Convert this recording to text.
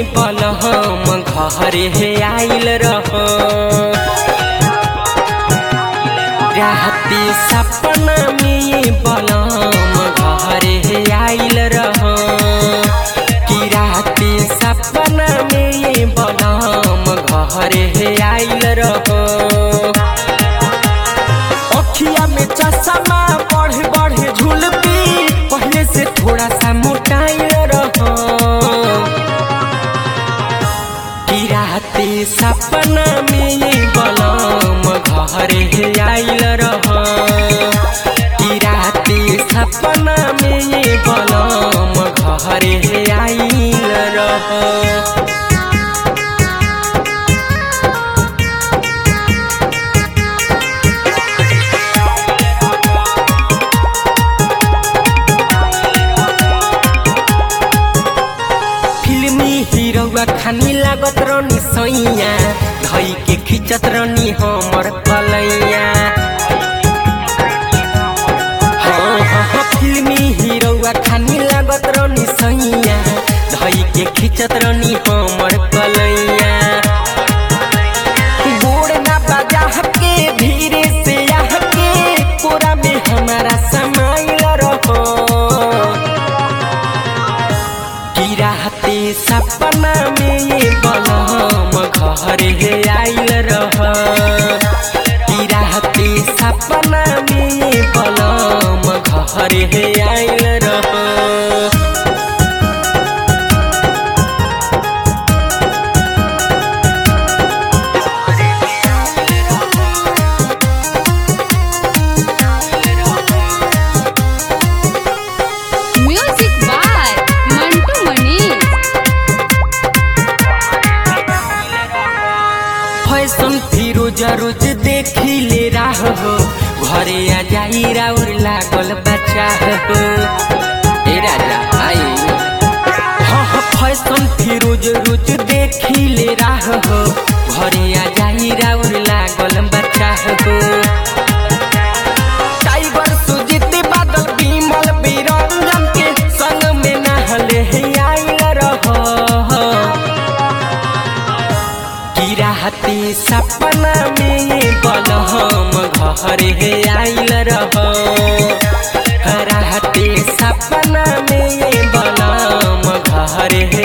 बलहम घरे हे आइल रह राती सपना में बलम घरे हे आइल रह कि राती सपना में बलम घरे हे आइल रह अखिया में चश्मा बढ़ बढ़ झुलपी पहले से थोड़ा सा मोटाइल रह कि राते सपना में बलम घरे आइल रह कि राते सपना में बलम घरे आइल रह फिल्मी हीरोवा खानी लागत रनी सैया धई के खिंचत रनी हमर कलैया हाँ हाँ हाँ फिल्मी हीरोवा खानी लागत रनी सैया धई के खिंचत रनी हमर कलैया गोड़ ना बजा के धीरे से आह के कोरा में हमारा समाइल रहो कि राते सपना में बलम घरे आइल रह कि राते सपना में बलम घरे आइल रह music by Mantu Manish fashion Firoz रोज देखी ले राह हो घरे आ जाई राउर लागल बच्चा हो ए राजा आई हाँ हाँ फैशन फिरोज रोज देखी ले राह हो घरे आ जाई राउर लागल बच्चा हो टाइगर सुजीत बादल विमल बिरंजन के संग में नहले आइल रह कि राते सपना में बलहम घरे आइल रह राते सपना में बलम घरे